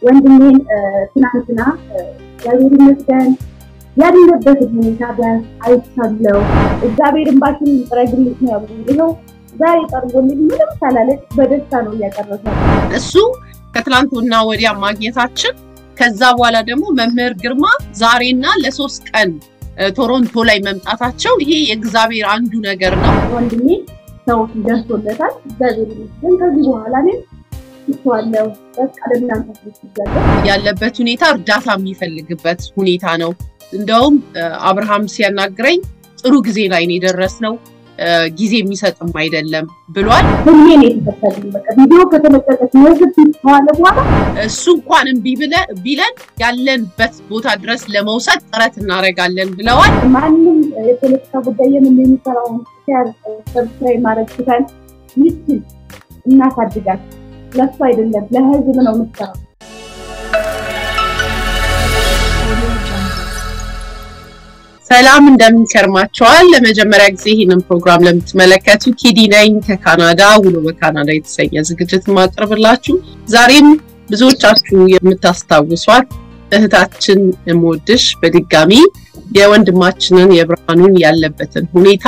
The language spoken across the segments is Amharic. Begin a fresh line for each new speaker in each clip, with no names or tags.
ወንድሜን ትናንትና እግዚአብሔር ይመስገን ያለበት ሁኔታ ቢያንስ አይቻለው። እግዚአብሔር እንባሽን ጥረግልኝ ነው ያሉ። ይኸው ዛሬ ጠርጎልኝ ምንም ሳላለች በደስታ ነው እያቀረሰ
እሱ ከትላንትና ወዲያ ማግኘታችን ከዛ በኋላ ደግሞ መምህር ግርማ ዛሬና ለሶስት ቀን ቶሮንቶ ላይ መምጣታቸው ይሄ የእግዚአብሔር አንዱ ነገር ነው።
ወንድሜ ሰው ደርሶለታል። እግዚአብሔር ይመስገን። ከዚህ በኋላ እኔም ይተዋለው በቃ ለእናንተ ይዛለ
ያለበት ሁኔታ እርዳታ የሚፈልግበት ሁኔታ ነው። እንደውም አብርሃም ሲያናግረኝ ጥሩ ጊዜ ላይ ነው የደረስነው፣ ጊዜ የሚሰጥም አይደለም ብሏል።
ህልሜ ነው የተፈታልኝ። በቃ ቪዲዮ ከተለቀቀች ነዝብ ከዋለ በኋላ
እሱ እንኳን እምቢ ቢለን ያለንበት ቦታ ድረስ ለመውሰድ ጥረት እናደርጋለን ብለዋል።
ማንም የፖለቲካ ጉዳይ የምን የሚሰራውን ሸር ሰብስክራይብ ማድረግ ትተን ይችል እናሳድጋት። ለሱ አይደለም ለህዝብ ነው የምትሰራው።
ሰላም እንደምን ከርማችኋል? ለመጀመሪያ ጊዜ ይህንን ፕሮግራም ለምትመለከቱ ኪዲ ነኝ ከካናዳ ውሎ በካናዳ የተሰኘ ዝግጅት ማቅርብላችሁ። ዛሬም ብዙዎቻችሁ የምታስታውሷት እህታችን የምወድሽ በድጋሚ የወንድማችንን የብርሃኑን ያለበትን ሁኔታ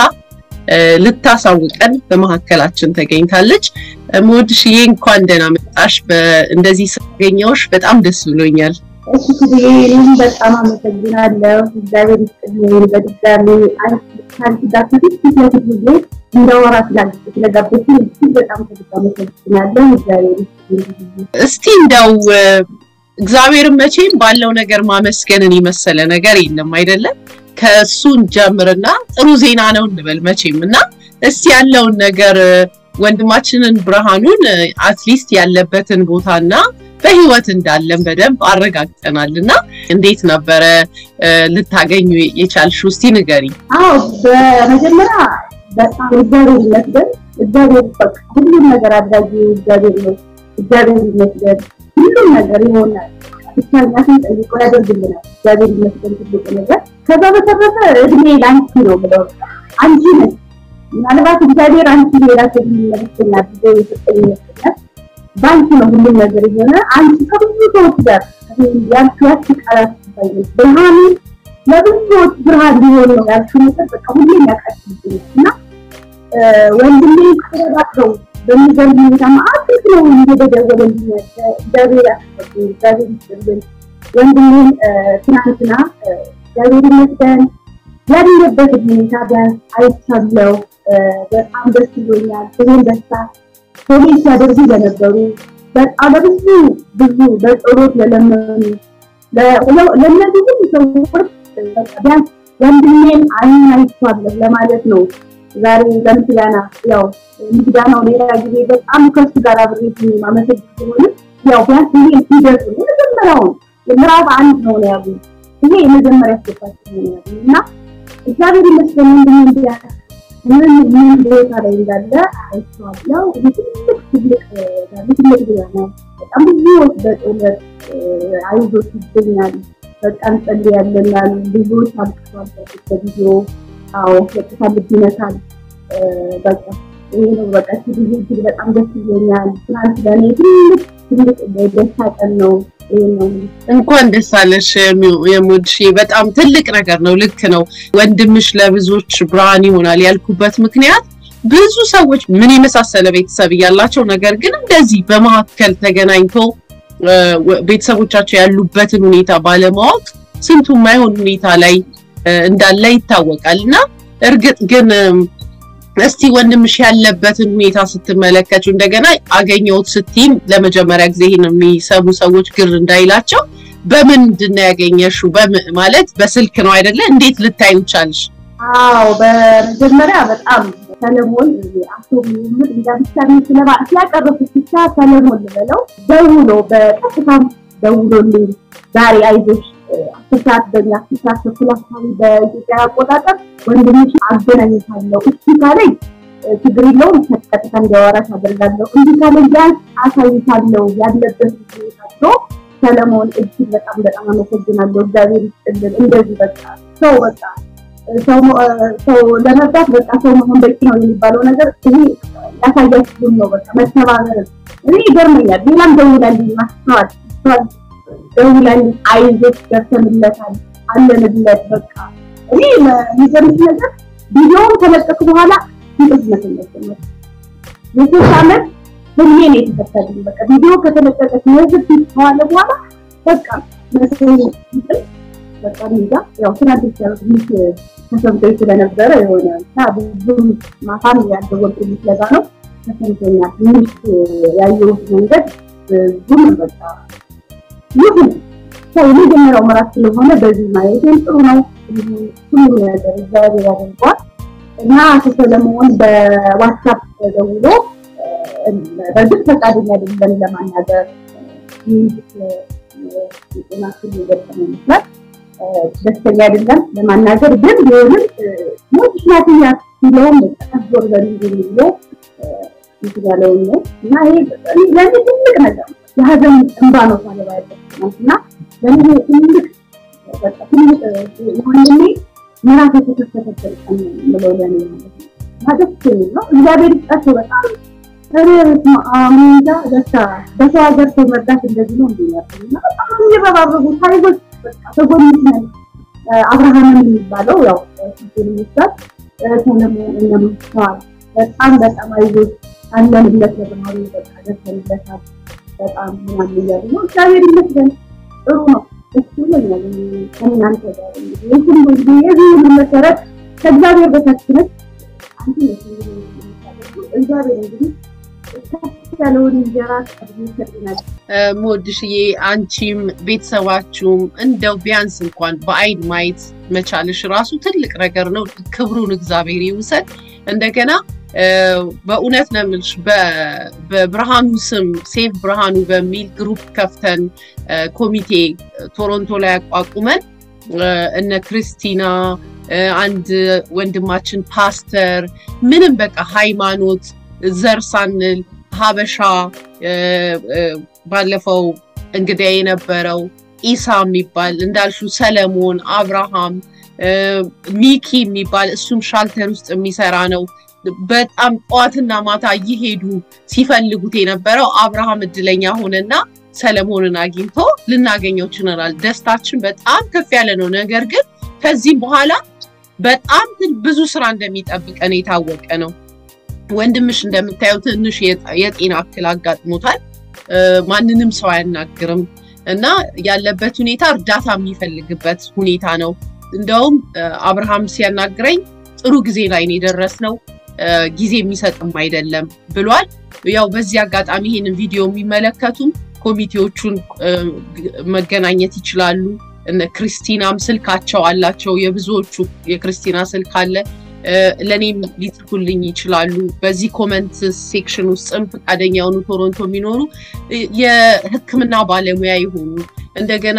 ልታሳውቀን በመካከላችን ተገኝታለች። የምወድሽዬ እንኳን ደህና መጣሽ። እንደዚህ ስላገኘሁሽ በጣም ደስ ብሎኛል።
እሺ ክብዬ እኔም በጣም አመሰግናለሁ። እግዚአብሔር ይስጥልኝ። በድጋሚ አንቺ ጋር ከፊት ፊት ለፊት ጊዜ እንዳወራ ስለጋበዝሽኝ እጅግ በጣም ከልብ አመሰግናለሁ። እግዚአብሔር ይስጥልኝ።
እስቲ እንደው እግዚአብሔርን መቼም ባለው ነገር ማመስገንን የመሰለ ነገር የለም አይደለም። ከእሱን ጀምርና ጥሩ ዜና ነው እንበል መቼም እና እስቲ ያለውን ነገር ወንድማችንን ብርሃኑን አትሊስት ያለበትን ቦታና በህይወት እንዳለን በደንብ አረጋግጠናል እና እንዴት ነበረ ልታገኙ የቻልሽው? እስቲ ንገሪ።
አዎ በመጀመሪያ በጣም እግዚአብሔር ይመስገን። እግዚአብሔር በቃ ሁሉም ነገር አድራጊ እግዚአብሔር ነው። እግዚአብሔር ይመስገን ሁሉም ነገር ይሆናል። ብቻ እኛ ስንጠይቀው ያደርግልናል። እግዚአብሔር ይመስገን ትልቁ ነገር። ከዛ በተረፈ እድሜ ለአንቺ ነው ብለው አንቺ ነች ምናልባት እግዚአብሔር አንቺ ሌላ ሰው የሚመለከተኛ አድርጎ የሰጠኝ ይመስለኛል። በአንቺ ነው ሁሉም ነገር የሆነ አንቺ ከብዙ ሰዎች ጋር ያልሽው ያቺ ቃላት ባይነች ብርሃኑ ለብዙ ሰዎች ብርሃን ሊሆን ነው ያልሽው ነገር በቃ ሁሌም ያቃጥልብኛል እና ወንድሜ ተረዳድረው በሚገርም ሁኔታ ማአት ነው እየተደወለልኝ እግዚአብሔር ያስፈልግ እግዚአብሔር ይስጥልን ወንድሜን ትናንትና እግዚአብሔር ይመስገን ያለበት ሁኔታ ቢያንስ አይቻለው። በጣም ደስ ብሎኛል። ይህን ደስታ ፖሊስ ሲያደርጉ ለነበሩ በጣም ለብዙ ብዙ በጸሎት ለለመኑ ለእነዚህ ሁሉ ሰዎች ቢያንስ ወንድሜን አይን አይቻለሁ ለማለት ነው። ዛሬ ለምስጋና ያው ምስጋናው ሌላ ጊዜ በጣም ከሱ ጋር አብሬ ማመሰግ ሲሆን ያው ቢያንስ ይሄ ሲደርስ የመጀመሪያውን ምዕራፍ አንድ ነው ነው ያሉ ይሄ የመጀመሪያ ስቴፓችን ነው ያሉ እና እግዚአብሔር ይመስገን ወንድሜ እንዲያ ምን ምን ቦታ ላይ እንዳለ አይቼዋለሁ። ትልቅ ትልቅ ትልቅ ዜና ነው። በጣም ብዙዎች በጦለት አይዞት ይገኛል። በቃ እንጸልያለን ያሉ ብዙዎች አልቅሰዋል። በቪዲዮ አዎ በቃ ልብ ይነካል። በቃ ይሄ ነው በቃ ጊዜ እጅግ በጣም ደስ ይለኛል። ትናንት ለእኔ ትልቅ ትልቅ ደስታ ቀን ነው።
እንኳን ደስ አለሽ የሙድሽ በጣም ትልቅ ነገር ነው። ልክ ነው። ወንድምሽ ለብዙዎች ብርሃን ይሆናል ያልኩበት ምክንያት ብዙ ሰዎች ምን የመሳሰለ ቤተሰብ እያላቸው ነገር ግን እንደዚህ በመካከል ተገናኝቶ ቤተሰቦቻቸው ያሉበትን ሁኔታ ባለማወቅ ስንቱ የማይሆን ሁኔታ ላይ እንዳለ ይታወቃል እና እርግጥ ግን እስቲ ወንድምሽ ያለበትን ሁኔታ ስትመለከቱ እንደገና አገኘሁት ስትይም ለመጀመሪያ ጊዜ ይህን የሚሰሙ ሰዎች ግር እንዳይላቸው በምንድን ነው ያገኘሽው? ማለት በስልክ ነው አይደለ? እንዴት ልታዩ ቻልሽ?
አዎ በመጀመሪያ በጣም ሰለሞን አቶ ምር እንዳብቻ ስለባ ሲያቀረፉት ብቻ ሰለሞን ልበለው ደውሎ በቀጥታም ደውሎልኝ ዛሬ አይዞሽ አስር ሰዓት በእኛ አስር ሰዓት ተኩል አካባቢ በኢትዮጵያ አቆጣጠር ወንድምሽ አገናኝታለሁ እሺ ካለኝ ችግር የለውም ቀጥታ እንዲያወራሽ አደርጋለሁ እንዲህ ካለኝ ቢያንስ አሳይታለሁ ያለበት ሁኔታ ብሎ ሰለሞን እጅግ በጣም በጣም አመሰግናለሁ እግዚአብሔር ይስጥልን እንደዚህ በቃ ሰው በቃ ሰው ለመርዳት በቃ ሰው መሆን በቂ ነው የሚባለው ነገር ይሄ ያሳያችሁም ነው በቃ መተባበር እኔ ይገርመኛል ሌላም ደውላልኝ ማስተዋል ደውለን አይዞሽ ገብተንለታል አለንለት በቃ እኔ የሚገርምሽ ነገር ቪዲዮውን ከለቀኩ በኋላ እንቅልፍ መተኛት ጀመርኩ። የሶስት ዓመት ህልሜ ነው የተፈታልኝ። በቃ ቪዲዮ ከተለቀቀ ከወስድ ከዋለ በኋላ በቃ መሰለኝ እንቅልፍ በቃ እንጃ ያው ትናንት ሲያደርግ ትንሽ ተሰምቶኝ ስለነበረ የሆነ እና ብዙም ማታም ያልደወልኩልኝ ስለዛ ነው ተሰምቶኛል። ትንሽ ያየሁት መንገድ ብዙም በቃ ይሁን ሰው የመጀመሪያው ምዕራፍ ስለሆነ በዚህ ማየቴም ጥሩ ነው። ሁሉም ነገር እግዚአብሔር ያደርገዋል እና አቶ ሰለሞን በዋትሳፕ ተደውሎ በእርግጥ ፈቃደኛ አይደለም ለማናገር ጤና ክል የገጠመ ይመስላል ደስተኛ አይደለም ለማናገር ግን ቢሆንም ሞች ናትያ ሲለውም ተቀዞር በሚል ብሎ እንትን ያለውን ነው እና ይሄ ለእኔ ትልቅ ነገር ነው። የሀዘን እንባ ነው ሳለባ ያለበት እና ለእኔ ትልቅ በቃ ትልቅ ወንድሜ ምዕራፍ የተከፈተበት ቀን ነው የምለው ለእኔ ማለት ነው እና ደስ የሚል ነው። እግዚአብሔር ይስጣቸው በጣም ሬት አሜንጃ ደስታ በሰው ሀገር ሰው መርዳት እንደዚህ ነው እንዲያርግ እና በጣም የሚረባረቡ ታሪኮች በቃ ተጎንች ነን። አብርሃምን የሚባለው ያው ሱን ይመስላል ሰለሞን እነምስተዋል በጣም በጣም አይዞች አለንለት ለተማሪ በቃ ደርሰንለታል በጣም ምናምን እያሉ ነው። እግዚአብሔር ይመስገን ጥሩ ነው። እሱ ይለኛል ከእናንተ ጋር እንግዲህ የሁሉ እንግዲህ የዚህ ሁሉ መሰረት ከእግዚአብሔር በታች ነች። አንቺ ነሽ እንግዲህ የምታደርጉ እግዚአብሔር እንግዲህ ከፍ ያለውን እንጀራ ቀድሞ ይሰጥናል።
ሞድሽዬ አንቺም ቤተሰባችሁም እንደው ቢያንስ እንኳን በአይን ማየት መቻልሽ ራሱ ትልቅ ነገር ነው። ክብሩን እግዚአብሔር ይውሰድ። እንደገና በእውነት ነው የምልሽ በብርሃኑ ስም ሴፍ ብርሃኑ በሚል ግሩፕ ከፍተን ኮሚቴ ቶሮንቶ ላይ አቋቁመን እነ ክርስቲና አንድ ወንድማችን ፓስተር ምንም በቃ ሃይማኖት ዘር ሳንል ሀበሻ ባለፈው እንግዳ የነበረው ኢሳ የሚባል እንዳልሹ ሰለሞን አብርሃም ሚኪ የሚባል እሱም ሻልተር ውስጥ የሚሰራ ነው። በጣም ጠዋትና ማታ እየሄዱ ሲፈልጉት የነበረው አብርሃም እድለኛ ሆነና ሰለሞንን አግኝቶ ልናገኘው ችለናል። ደስታችን በጣም ከፍ ያለ ነው። ነገር ግን ከዚህም በኋላ በጣም ብዙ ስራ እንደሚጠብቀን የታወቀ ነው። ወንድምሽ እንደምታየው ትንሽ የጤና እክል አጋጥሞታል። ማንንም ሰው አያናግርም እና ያለበት ሁኔታ እርዳታ የሚፈልግበት ሁኔታ ነው። እንደውም አብርሃም ሲያናግረኝ ጥሩ ጊዜ ላይ ነው የደረስነው፣ ጊዜ የሚሰጥም አይደለም ብሏል። ያው በዚህ አጋጣሚ ይህንን ቪዲዮ የሚመለከቱም ኮሚቴዎቹን መገናኘት ይችላሉ። እነ ክርስቲናም ስልካቸው አላቸው። የብዙዎቹ የክርስቲና ስልክ አለ። ለእኔም ሊጽፉልኝ ይችላሉ። በዚህ ኮመንት ሴክሽን ውስጥም ፈቃደኛ የሆኑ ቶሮንቶ የሚኖሩ የሕክምና ባለሙያ የሆኑ እንደገና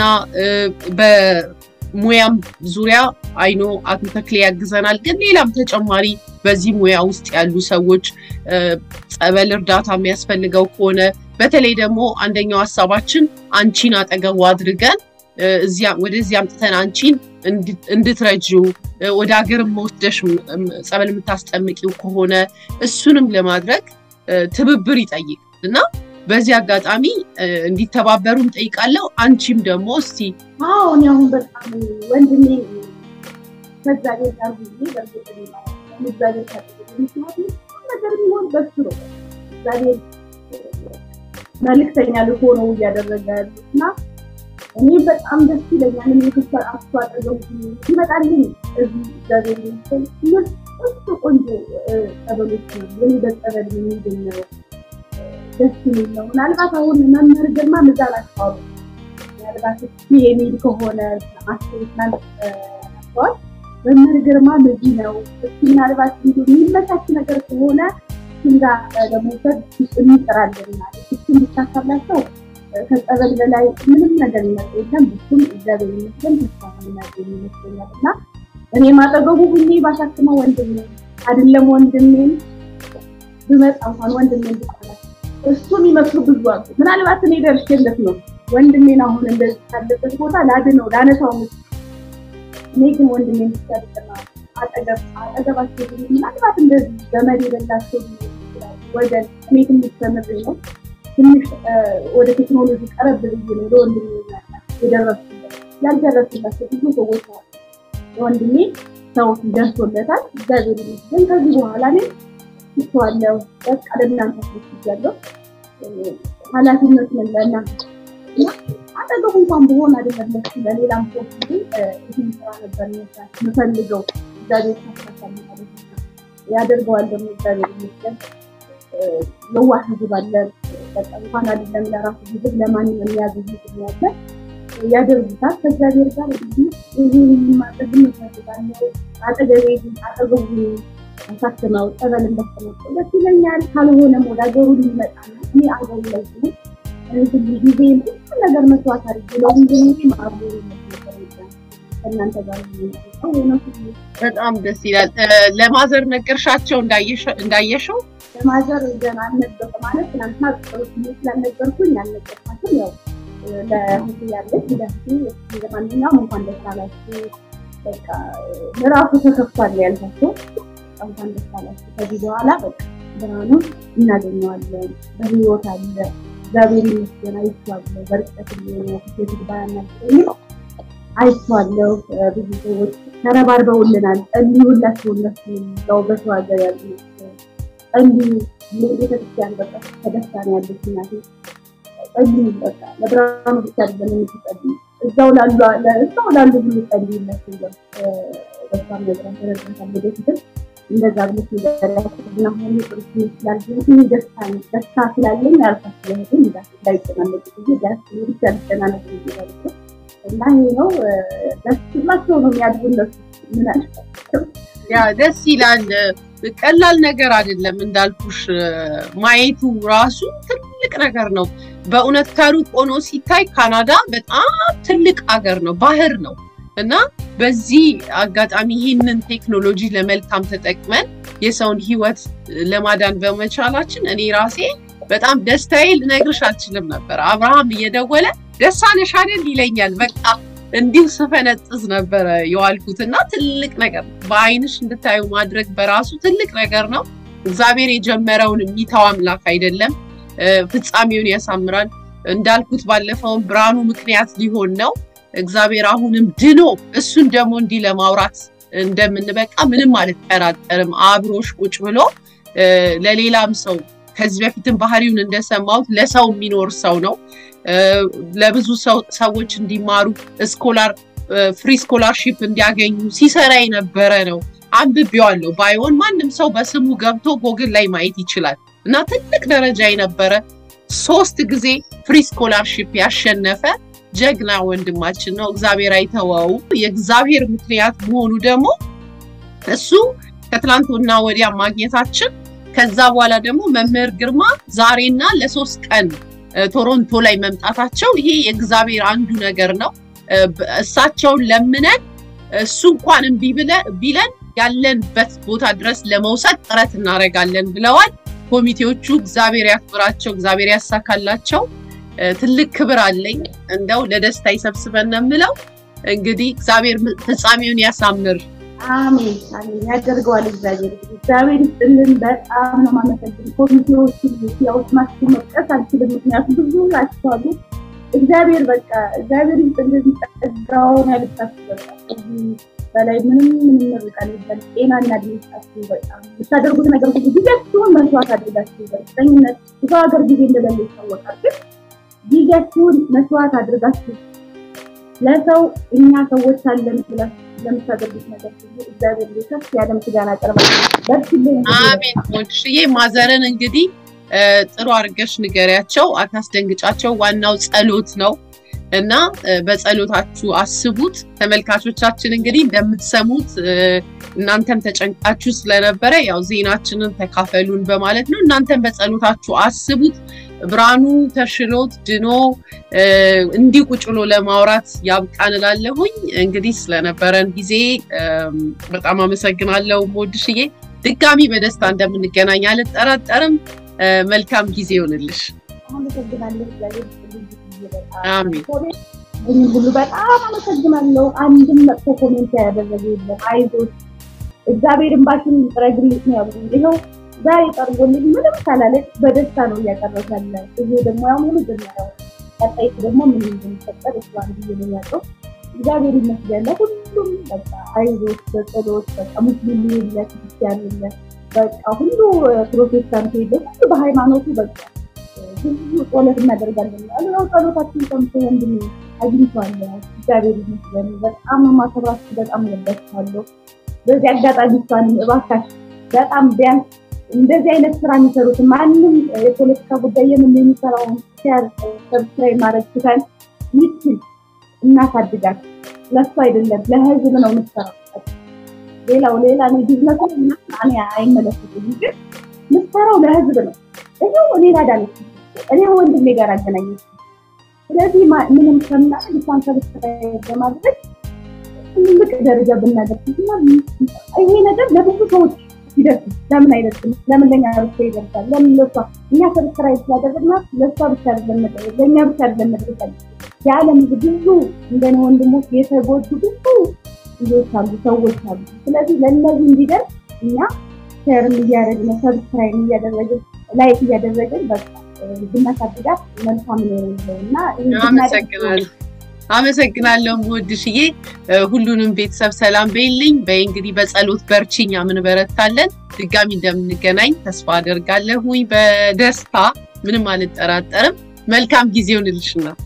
በሙያም ዙሪያ አይኖ አቶ ተክሌ ያግዘናል። ግን ሌላም ተጨማሪ በዚህ ሙያ ውስጥ ያሉ ሰዎች ጸበል እርዳታ የሚያስፈልገው ከሆነ በተለይ ደግሞ አንደኛው ሀሳባችን አንቺን አጠገቡ አድርገን ወደዚህ አምጥተን አንቺን እንድትረጂው ወደ ሀገር መወስደሽ ጸበል የምታስጠምቂው ከሆነ እሱንም ለማድረግ ትብብር ይጠይቅ እና በዚህ አጋጣሚ እንዲተባበሩ እንጠይቃለሁ። አንቺም ደግሞ እስቲ
አዎ እኔ አሁን በጣም ወንድሜ ከእግዚአብሔር ጋር ጊዜ በእርግጥ እግዚአብሔር ካጠገብ ምክንያቱም ነገር የሚሆን በሱ ነው። እግዚአብሔር መልእክተኛ ልኮ ነው እያደረገ ያሉት እና እኔ በጣም ደስ ይለኛል። እኔ ክፍል አቶ አጠገቡ ይመጣልኝ እዚህ እግዚአብሔር ይመስገን እሱ ቆንጆ ጸበሎች ነው የኔ በጸበል የሚገኘው ደስ የሚል ነው። ምናልባት አሁን መምህር ግርማ ምዛ ላቸዋሉ ምናልባት እ የሚል ከሆነ ማስቤት ናቸዋል መምህር ግርማ በዚህ ነው እሱ ምናልባት እንዲ የሚመቻች ነገር ከሆነ እሱን ጋር ለመውሰድ እንጥራለን እሱን ብቻ ካላቸው ከጸበል በላይ ምንም ነገር ይመጣ የለም። ብሱም እግዚአብሔር ይመስገን ተስፋ ምናገኝ ይመስለኛል እና እኔ ማጠገቡ ሁኜ ባሳክመው ወንድሜ አይደለም ወንድሜን ብመጣ እንኳን ወንድሜን ብጣላት እሱ የሚመስሉ ብዙ አሉ። ምናልባት እኔ ደርሼለት ነው ወንድሜን አሁን እንደዚህ ካለበት ቦታ ላድነው ላነሳው ምስ እኔ ግን ወንድሜን ብቻ ብጥና አጠገብ አጠገባቸው ምናልባት እንደዚህ ገመድ የሌላቸው ወገን እኔ ትንሽ ተምሬ ነው ትንሽ ወደ ቴክኖሎጂ ቀረብ ብዬ ነው ለወንድሜ የደረሱበት ያልደረሱላቸው ብዙ ሰዎች አሉ። ወንድሜ ሰው ደርሶለታል፣ እግዚአብሔር ይመስገን። ከዚህ በኋላ እኔ ትቼዋለሁ፣ በቃ ለእናንተ ያለው ኃላፊነቱን ለእናንተ እና አጠገቡ እንኳን በሆን አይደለም ለሱ ለሌላም ሰው ግን ይህን ስራ ነበር መስራት የምፈልገው እግዚአብሔር ካሳካል ማለት ነው። ያደርገዋል ደግሞ እግዚአብሔር ይመስገን። የዋህ ህዝብ አለ። በቃ እንኳን አይደለም ለራሱ ህዝብ ለማንም የሚያዝዝ ህዝብ ያለ ያደርጉታል። ከእግዚአብሔር ጋር እንግዲህ ይህ ማድረግ እንፈልጋለን። አጠገቤ አጠገቡ ሳስመው ጸበል እንዳስተመጠው ደስ ይለኛል። ካልሆነም ወደ ሀገሩ ሊመጣ ነው። እኔ አገሩ ላይ ሲሆን ሁሉ ጊዜ ብዙ ነገር መስዋዕት አድርጌ ለወንድሞች ማዕበሩ ከእናንተ ጋር
በጣም ደስ ይላል። ለማዘር ነገርሻቸው እንዳየሸው?
ለማዘር ገና አልነገርኩ ማለት ትናንትና ጸሎት ስላልነገርኩኝ አልነገርኳትም። ያው ለህቱ ያለች ለህቱ ለማንኛውም እንኳን ደስ አላችሁ በቃ ምዕራፉ ተከፍቷል ያልኳቸው እንኳን ደስ አላችሁ። ከዚህ በኋላ በቃ ብርሃኑን እናገኘዋለን። በህይወት አለ እግዚአብሔር ይመስገን። አይቼዋለሁ። በርቀት ሊሆነ ሴት ባያናገኝ አይቼዋለሁ። ብዙ ሰዎች ተረባርበውልናል። ጸልዩላቸው። እነሱ ያው በሰው ሀገር ያሉ ጸልዩ። ቤተክርስቲያን በቃ ተደስታ ነው ያለች እናቴ። ጸልዩ በቃ ለብርሃኑ ብቻ አይደለም የምትጸልዩ እዛው ላሉ እዛው ላሉ ሁሉ ጸልዩላቸው። በሷ ነገር ተረድተን ወደፊትም እንደዛ ብለሽ ነገርያትና ሆኑ ጥሩስ ስላልሆን ደስታ ደስታ ስላለኝ ያልኳት ስለሆን እንዳይጨናነቁ ጊዜ ዳስ ብቻ ሊጨናነቁ ጊዜ እና ይሄ ነው ደስ ብላቸው ነው የሚያድጉ እነሱ ምን
ያ ደስ ይላል። ቀላል ነገር አይደለም እንዳልኩሽ፣ ማየቱ ራሱ ትልቅ ነገር ነው። በእውነት ከሩቅ ሆኖ ሲታይ ካናዳ በጣም ትልቅ አገር ነው፣ ባህር ነው እና በዚህ አጋጣሚ ይህንን ቴክኖሎጂ ለመልካም ተጠቅመን የሰውን ሕይወት ለማዳን በመቻላችን እኔ ራሴ በጣም ደስታዬ ልነግርሽ አልችልም ነበር። አብርሃም እየደወለ ደስ አለሽ አይደል ይለኛል። በቃ እንዲሁ ስፈነጥዝ ነበረ የዋልኩት እና ትልቅ ነገር ነው። በአይንሽ እንድታዩ ማድረግ በራሱ ትልቅ ነገር ነው። እግዚአብሔር የጀመረውን የሚተው አምላክ አይደለም፣ ፍጻሜውን ያሳምራል። እንዳልኩት ባለፈውን ብርሃኑ ምክንያት ሊሆን ነው። እግዚአብሔር አሁንም ድኖ እሱን ደግሞ እንዲህ ለማውራት እንደምንበቃ ምንም አልጠራጠርም። አብሮሽ ቁጭ ብሎ ለሌላም ሰው ከዚህ በፊትም ባህሪውን እንደሰማሁት ለሰው የሚኖር ሰው ነው። ለብዙ ሰዎች እንዲማሩ ስኮላር ፍሪ ስኮላርሺፕ እንዲያገኙ ሲሰራ የነበረ ነው። አንብቤዋለሁ። ባይሆን ማንም ሰው በስሙ ገብቶ ጎግል ላይ ማየት ይችላል። እና ትልቅ ደረጃ የነበረ ሶስት ጊዜ ፍሪ ስኮላርሺፕ ያሸነፈ ጀግና ወንድማችን ነው። እግዚአብሔር አይተወው። የእግዚአብሔር ምክንያት መሆኑ ደግሞ እሱ ከትላንትና ወዲያ ማግኘታችን ከዛ በኋላ ደግሞ መምህር ግርማ ዛሬና ለሶስት ቀን ቶሮንቶ ላይ መምጣታቸው ይሄ የእግዚአብሔር አንዱ ነገር ነው። እሳቸውን ለምነን እሱ እንኳን እምቢ ቢለን ያለንበት ቦታ ድረስ ለመውሰድ ጥረት እናደርጋለን ብለዋል ኮሚቴዎቹ። እግዚአብሔር ያክብራቸው፣ እግዚአብሔር ያሳካላቸው። ትልቅ ክብር አለኝ። እንደው ለደስታ ይሰብስበን ነው የምለው። እንግዲህ እግዚአብሔር ፍጻሜውን ያሳምር።
አሜን አሜን። ያደርገዋል እግዚአብሔር። እግዚአብሔር ይስጥልን። በጣም ነው የማመሰግን። ኮሚቴዎችን ያው ስማችሁ መጥቀስ አልችልም፣ ምክንያቱም ብዙ ናቸዋሉ። እግዚአብሔር በቃ እግዚአብሔር ይስጥልን። ጸጋውን ያልብሳችሁ። በቃ ከዚህ በላይ ምንም ምንም ርቃል ይባል ጤና እና ድምጻችሁ በጣም የምታደርጉት ነገር ሁሉ ጊዜያችሁን መስዋዕት አድርጋችሁ በእርግጠኝነት የሰው ሀገር ጊዜ እንደሌለ ይታወቃል። ግን ጊዜያችሁን መስዋዕት አድርጋችሁ ለሰው እኛ ሰዎች አለን ብላችሁ ለምታደርጉት ነገር ሁሉ እግዚአብሔር ከፍ ያለ ምስጋና አቀርባለሁ። በርችልኝ።
አሜን። ሞድሽዬ ማዘርን እንግዲህ ጥሩ አድርገሽ ንገሪያቸው፣ አታስደንግጫቸው። ዋናው ጸሎት ነው እና በጸሎታችሁ አስቡት። ተመልካቾቻችን እንግዲህ እንደምትሰሙት እናንተም ተጨንቃችሁ ስለነበረ ያው ዜናችንን ተካፈሉን በማለት ነው። እናንተም በጸሎታችሁ አስቡት። ብርሃኑ ተሽሎት ድኖ እንዲህ ቁጭ ብሎ ለማውራት ያብቃን እላለሁኝ። እንግዲህ ስለነበረን ጊዜ በጣም አመሰግናለሁ ሞድሽዬ። ድጋሚ በደስታ እንደምንገናኝ አልጠራጠርም። መልካም ጊዜ ይሆንልሽ።
አመሰግናለሁ። እግዚአብሔር
አሜን።
ይህን ሁሉ በጣም አመሰግናለሁ። አንድም መጥፎ ኮሜንት ያደረገ የለም። አይዞሽ እግዚአብሔር እንባሽን ይጥረግልሽ ነው ያሉ። ይኸው ዛሬ ጠርጎልኝ ምንም ሳላለች በደስታ ነው እያቀረብ ያለ። ይሄ ደግሞ ያው መጀመሪያው ቀጣይ ደግሞ ምን እንደሚፈጠር እሷን ብዬ ነው ያለው። እግዚአብሔር ይመስገን ለሁሉም በቃ አይዞት በጸሎት በቃ ሙስሊም የለ ክርስቲያን የለ በቃ ሁሉ ፕሮቴስታንት የለ ሁሉ በሃይማኖቱ በቃ ብዙ ጸሎት እናደርጋለን። ያው ጸሎታችን ሰምቶ ወንድሜ አግኝቷል። እግዚአብሔር ይመስገን። በጣም ማከብራችሁ፣ በጣም ወዳችኋለሁ። በዚህ አጋጣሚ እሷንም እባካችሁ በጣም ቢያንስ እንደዚህ አይነት ስራ የሚሰሩት ማንም የፖለቲካ ጉዳይ የምን የሚሰራውን ሼር ሰብስክራይብ ማድረግ ትተን ይችል እናሳድጋት። ለሱ አይደለም ለህዝብ ነው የምትሰራው። ሌላው ሌላ ነው ቢዝነሱ እና እኔ አይመለከትም፣ ግን የምትሰራው ለህዝብ ነው። ይኸው እኔ ላዳለች እኔ ወንድሜ ጋር አገናኘች። ስለዚህ ምንም ከምናምን ልሳን ሰብስክራይብ በማድረግ ትልቅ ደረጃ ብናደርስና ይሄ ነገር ለብዙ ሰዎች ይደርስ ለምን አይደርስም? ለምን ለኛ ብቻ ይደርሳል? ለምን ለሷ እኛ ሰብስክራይብ ስላደረግናት ለሷ ብቻ አይደለም መድረስ ለእኛ ብቻ አይደለም መድረስ አለ የዓለም ህዝብ ብዙ እንደኔ ወንድሞች የተጎዱ ብዙ ልጆች አሉ፣ ሰዎች አሉ። ስለዚህ ለእነዚህ እንዲደርስ እኛ ሼርም እያደረግን ሰብስክራይብ እያደረግን ላይክ እያደረግን በቃ ብናሳድጋት መልካም ነው እና
አመሰግናለሁ። አመሰግናለሁ ውድሽዬ። ሁሉንም ቤተሰብ ሰላም በይልኝ። በይ እንግዲህ በጸሎት በርቺኛ፣ ምን በረታለን። ድጋሚ እንደምንገናኝ ተስፋ አደርጋለሁኝ። በደስታ ምንም አልጠራጠርም። መልካም ጊዜ ይሁንልሽና